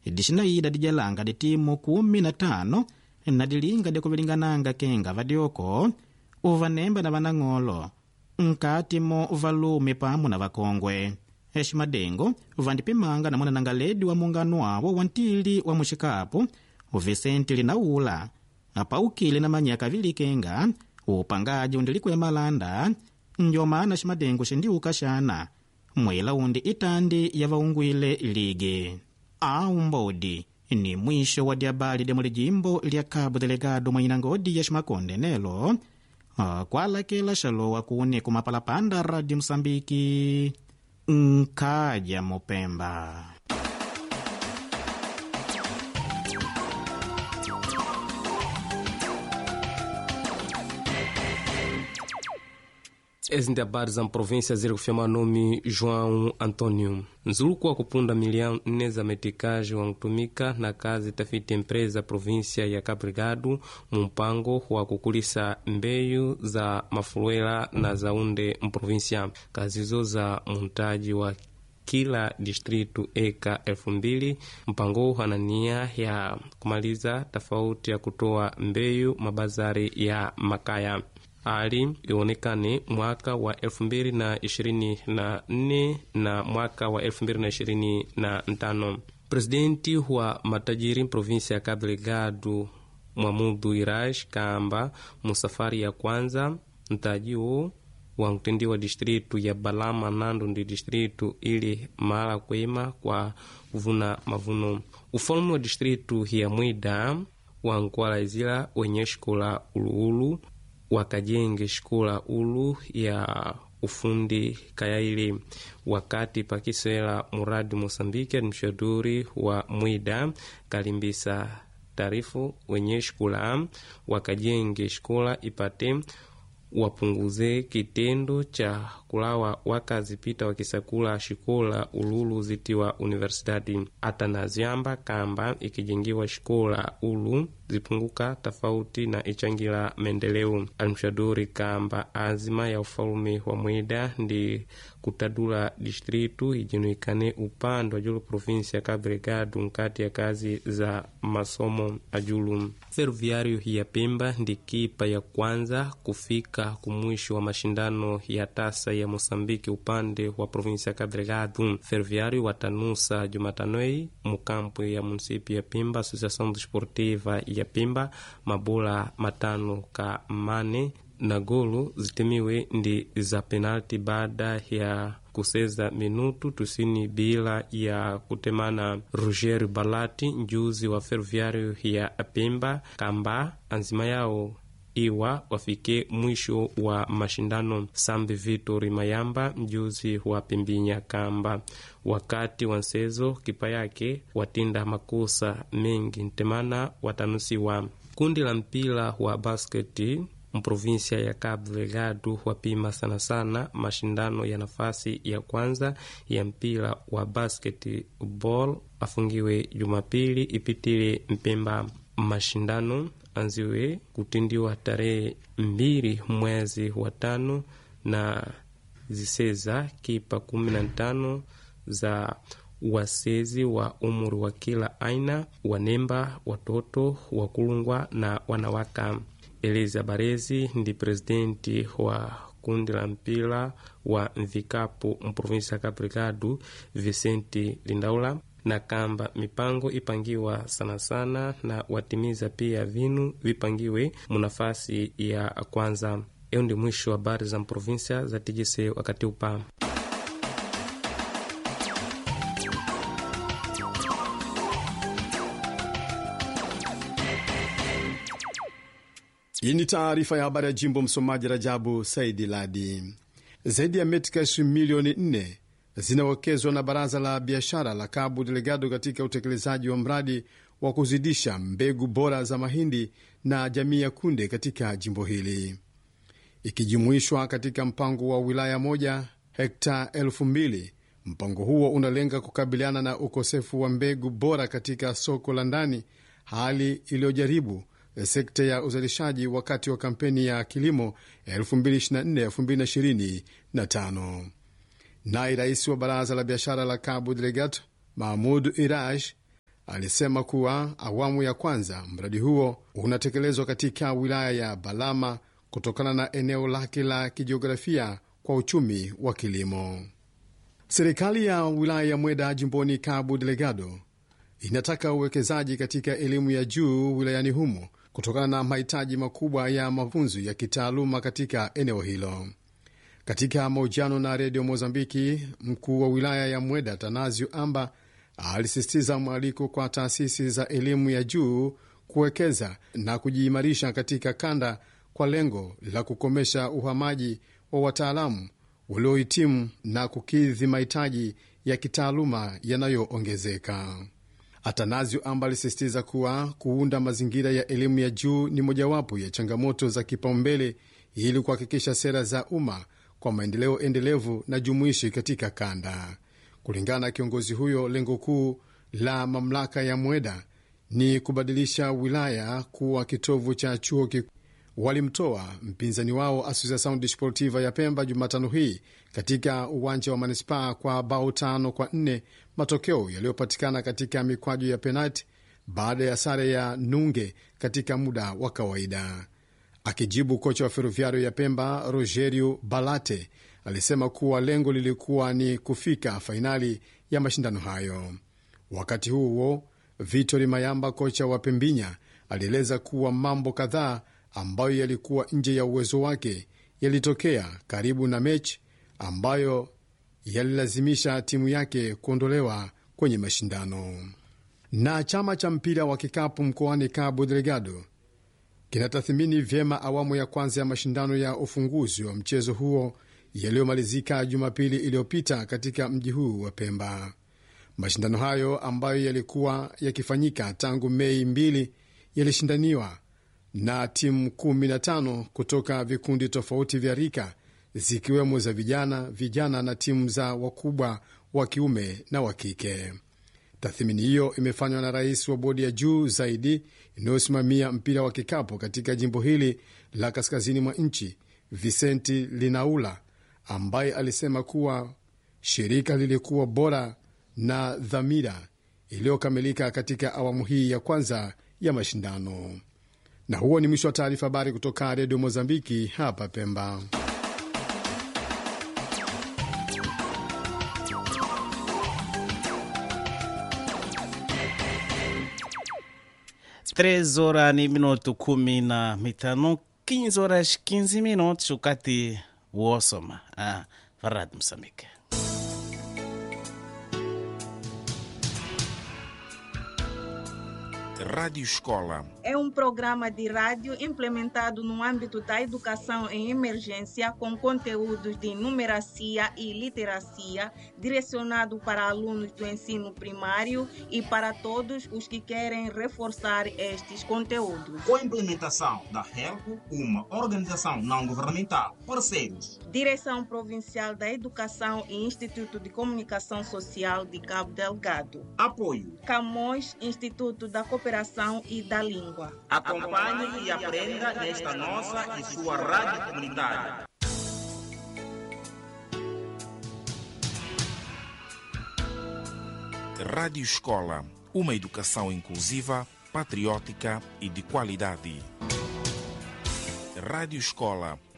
dixinaida dijalanga ditimu kumi na tano na dilinga dikuvilingananga kenga vadyoko uvanemba na vanang'olo nkatimo valume pamwe na vakongwe eximadengo vandipimanga na mwananangaledi wa mungano wawo wa ntili wa muxikapu vicente linaula apaukile na manyaka avili kenga upangaji undiliku ya malanda njomana ximadengo xindiuka xana mwela undi itandi ya vaungwile ligi au mbodi ni mwisho wa diabali dya mulijimbo lya cabo delegado mwa inangodi ya ximakonde nelo kwalakela xalowa kuni kumapalapanda radio mosambiki nkaja mupemba ezi ndi habari za mprovinsia ziri kufyama nome joão antônio nzuluku wa kupunda milhão nne za metikaji wankutumika na kazi tafiti empresa província ya cabo delgado mu mpango wa kukulisa mbeyu za mafuluela na zaunde mprovíncia kazizo za muntaji wa kila distritu eka elfu mbili mpango huu ana nia ya kumaliza tofauti ya kutoa mbeyu mabazari ya makaya ali ionekane mwaka wa elfu mbili na ishirini na nne na mwaka wa elfu mbili na ishirini na ntano presidenti wa matajiri provinsia ya cabo delgado mwamudu iraj kamba musafari ya kwanza ntajiwo wa mtendiwa distritu ya balama nando ndi distritu ili mala kwema kwa kuvuna mavuno ufalume wa distritu ya mwida wankualaizila wenye xikola uluulu wakajenge xikola ulu ya ufundi kayaili wakati pakisela muradi moçambique administradori wa mwida kalimbisa tarifu wenye xikola wakajenge xikola ipate wapunguze kitendo cha kulawa wakazi pita wakisakula xikola ululu zitiwa universidade atanaziamba kamba ikijengiwa xikola ulu zipunguka tofauti na ichangira maendeleo almshaduri kamba azima ya ufalume wa mwida ndi kutadula distritu ijinuikane upande wa julu provinsi ya cabo delgado nkati ya kazi za masomo ajulu ferroviário ya pemba ndi kipa ya kwanza kufika kumwisho wa mashindano ya tasa ya mosambiki upande wa provinsi ya cabo delgado ferroviário watanusa jumatanoi mukampu ya munisipi ya pemba associação desportiva ya pemba mabola matano ka mane na golo zitemiwe ndi za penalti baada ya kuseza minutu tusini bila ya kutemana roger balati njuzi wa ferroviário ya pemba kamba anzima yao iwa wafike mwisho wa mashindano sambi vitori mayamba mjuzi wa pembinya kamba wakati wa nsezo kipa yake watinda makosa mengi ntemana watanusiwa kundi la mpira wa basketi mprovinsia ya Cabo Delgado wapima sana sana mashindano ya nafasi ya kwanza ya mpira wa basketball afungiwe Jumapili ipitile Mpemba. Mashindano anziwe kutindiwa tarehe mbili mwezi wa tano na ziseza kipa kumi na tano za wasezi wa umri wa kila aina, wanemba, watoto, wakulungwa na wanawaka. Eliza Barezi ndi presidenti wa kundi la mpira wa mvikapu mprovinsi ya Cabo Delgado, Vicente Lindaula na kamba mipango ipangiwa sana sana na watimiza pia vinu vipangiwe munafasi ya kwanza. Iyo ndi mwisho wa habari za mprovinsia za TGC wakati upa Hii ni taarifa ya habari ya jimbo. Msomaji Rajabu Saidi Ladi. Zaidi ya metikash milioni nne zinawekezwa na baraza la biashara la Cabo Delgado katika utekelezaji wa mradi wa kuzidisha mbegu bora za mahindi na jamii ya kunde katika jimbo hili, ikijumuishwa katika mpango wa wilaya moja hekta elfu mbili. Mpango huo unalenga kukabiliana na ukosefu wa mbegu bora katika soko la ndani, hali iliyojaribu sekta ya uzalishaji wakati wa kampeni ya kilimo 2024-2025. Naye rais wa baraza la biashara la Cabo Delgado Mahmud Iraj alisema kuwa awamu ya kwanza mradi huo unatekelezwa katika wilaya ya Balama kutokana na eneo lake la kijiografia kwa uchumi wa kilimo. Serikali ya wilaya ya Mweda jimboni Cabo Delgado inataka uwekezaji katika elimu ya juu wilayani humo kutokana na mahitaji makubwa ya mafunzo ya kitaaluma katika eneo hilo. Katika mahojiano na redio Mozambiki, mkuu wa wilaya ya Mweda Tanazio Amba alisisitiza mwaliko kwa taasisi za elimu ya juu kuwekeza na kujiimarisha katika kanda kwa lengo la kukomesha uhamaji wa wataalamu waliohitimu na kukidhi mahitaji ya kitaaluma yanayoongezeka. Atanazio Amba alisisitiza kuwa kuunda mazingira ya elimu ya juu ni mojawapo ya changamoto za kipaumbele ili kuhakikisha sera za umma kwa maendeleo endelevu na jumuishi katika kanda. Kulingana na kiongozi huyo, lengo kuu la mamlaka ya Mweda ni kubadilisha wilaya kuwa kitovu cha chuo kikuu. Walimtoa mpinzani wao Associação Desportiva ya Pemba Jumatano hii katika uwanja wa manispaa kwa bao tano kwa nne, matokeo yaliyopatikana katika mikwaju ya penalti baada ya sare ya nunge katika muda wa kawaida. Akijibu, kocha wa Ferroviario ya Pemba Rogerio Balate alisema kuwa lengo lilikuwa ni kufika fainali ya mashindano hayo. Wakati huo huo, Vitori Mayamba, kocha wa Pembinya, alieleza kuwa mambo kadhaa ambayo yalikuwa nje ya uwezo wake yalitokea karibu na mechi ambayo yalilazimisha timu yake kuondolewa kwenye mashindano. Na chama cha mpira wa kikapu mkoani Cabo Delgado kinatathmini vyema awamu ya kwanza ya mashindano ya ufunguzi wa mchezo huo yaliyomalizika Jumapili iliyopita katika mji huu wa Pemba. Mashindano hayo ambayo yalikuwa yakifanyika tangu Mei mbili yalishindaniwa na timu 15 kutoka vikundi tofauti vya rika zikiwemo za vijana, vijana na timu za wakubwa wa kiume na wa kike. Tathmini hiyo imefanywa na rais wa bodi ya juu zaidi inayosimamia mpira wa kikapu katika jimbo hili la kaskazini mwa nchi, Vicenti Linaula, ambaye alisema kuwa shirika lilikuwa bora na dhamira iliyokamilika katika awamu hii ya kwanza ya mashindano. Na huo ni mwisho wa taarifa habari kutoka redio Mozambiki hapa Pemba. Três horas ni minuto kumi na mitano 15 horas 15 minutos wakati wosoma ah, varadi Moçambique. Rádio Escola. É um programa de rádio implementado no âmbito da educação em emergência com conteúdos de numeracia e literacia, direcionado para alunos do ensino primário e para todos os que querem reforçar estes conteúdos. Com a implementação da HELCO, uma organização não governamental, parceiros. Direção Provincial da Educação e Instituto de Comunicação Social de Cabo Delgado. Apoio. Camões, Instituto da Cooperação e da Língua. Acompanhe e aprenda nesta nossa e sua rádio comunitária. Rádio Escola. Uma educação inclusiva, patriótica e de qualidade. Rádio Escola